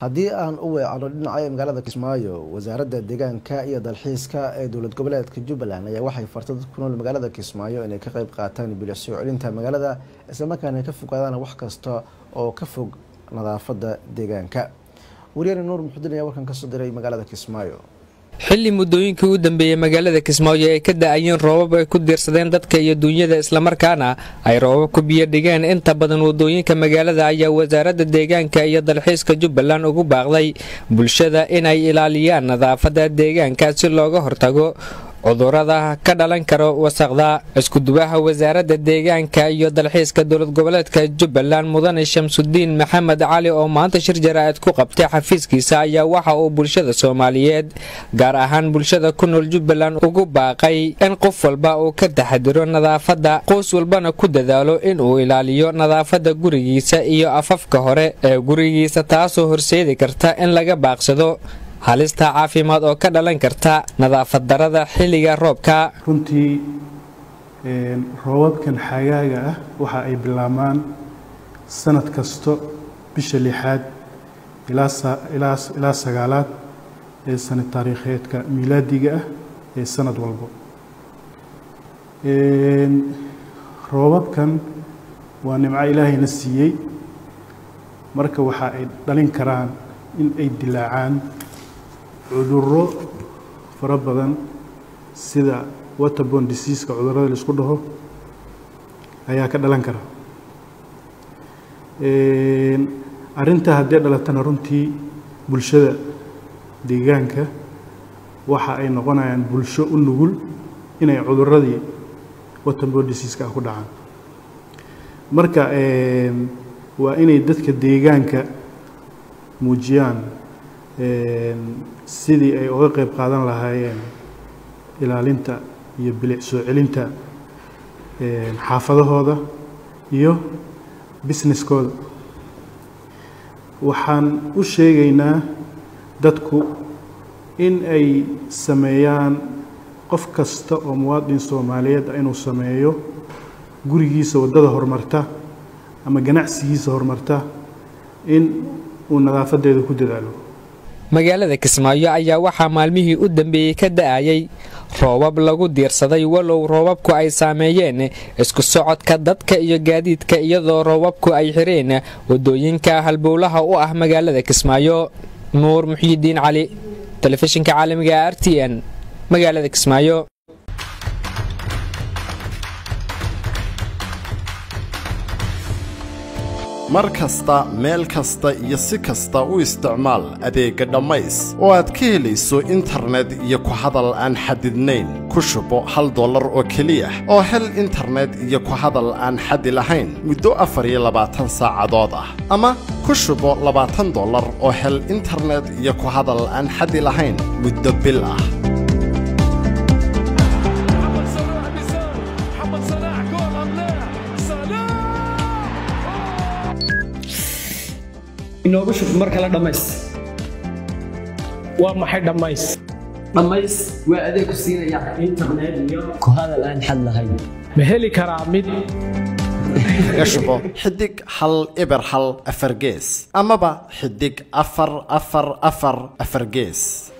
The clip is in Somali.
haddii aan u weecano dhinaca magaalada kismaayo wasaaradda deegaanka iyo dalxiiska ee dowlad goboleedka jubbaland ayaa waxay fartay dad ku nool magaalada kismaayo inay ka qayb qaataan bilic soo celinta magaalada islamarkaana ka fogaadaan wax kasta oo ka fog nadaafadda deegaanka waryaani nuur muxuudin ayaa warkan kasoo diray magaalada kismaayo xilli muddooyinkii u dambeeyey magaalada kismaayo ay ka da-ayeen roobab ay ku diirsadeen dadka iyo duunyada islamarkaana ay roobab ku biyo dhigeen inta badan wadooyinka magaalada ayaa wasaaradda deegaanka iyo dalxiiska jubbaland ugu baaqday bulshada inay ilaaliyaan nadaafadda deegaanka si looga hortago cudurada ka dhalan karo wasaqda iskudubaha wasaaradda deegaanka iyo dalxiiska dowlad goboleedka jubbaland mudane shamsudiin maxamed cali oo maanta shir jaraa'id ku qabtay xafiiskiisa ayaa waxa uu bulshada soomaaliyeed gaar ahaan bulshada ku nool jubbaland ugu baaqay in qof walba uu ka taxadiro nadaafadda qoys walbana ku dadaalo inuu ilaaliyo nadaafadda gurigiisa iyo afafka hore ee gurigiisa taasoo horseedi karta in laga baaqsado halista caafimaad oo ka dhalan karta nadaafad darada xilliga roobka runtii roobabkan xagaaga ah waxa ay bilaabmaan sanad kasto bisha lixaad ilaa sagaalaad ee sanad taariikheedka miilaadiga ah ee sanad walbo roobabkan waa nimco ilaahayna siiyey marka waxa ay dhalin karaan in ay dilaacaan cudurro fara badan sida waterborne diseaseka cudurrada la isku dhaho ayaa ka dhalan kara arrintaa haddii dhalatana runtii bulshada deegaanka waxa ay noqonayaan bulsho u nugul inay cudurradii waterborne diseaseka ah ku dhacaan marka waa inay dadka deegaanka muujiyaan sidii ay uga qayb qaadan lahaayeen ilaalinta iyo bilic soo celinta xaafadahooda iyo businesskooda waxaan u sheegaynaa dadku in ay sameeyaan qof kasta oo muwaadin soomaaliyeed ah inuu sameeyo gurigiisa waddada horumarta ama ganacsigiisa horumarta in uu nadaafadeeda ku dadaalo magaalada kismaayo ayaa waxaa maalmihii u dambeeyey ka da-ayay roobab lagu diirsaday walow roobabku ay saameeyeen isku socodka dadka iyo gaadiidka iyadoo roobabku ay xireen wadooyinka halbowlaha u ah magaalada kismaayo nuur muxiidiin cali telefishinka caalamiga r t n magaalada kismaayo mar kasta meel kasta iyo si kasta u isticmaal adeegga dhammays oo aad ka helayso internet iyo ku hadal aan xadidnayn ku shubo hal dollar oo keliya oo hel internet iyo ku hadal aan xadi lahayn muddo afar iyo labaatan saacadood ah ama ku shubo labaatan dollar oo hel internet iyo ku hadal aan xadi lahayn muddo bil ah inoogu shub mar kale dhammays waa maxay dhammays dhammays waa adeeg ku siinaya internet iyo ku hadal aan xad lahayn ma heli karaa mid kaga shubo xidig hal eber hal afar gees amaba xidig afar afar afar afar gees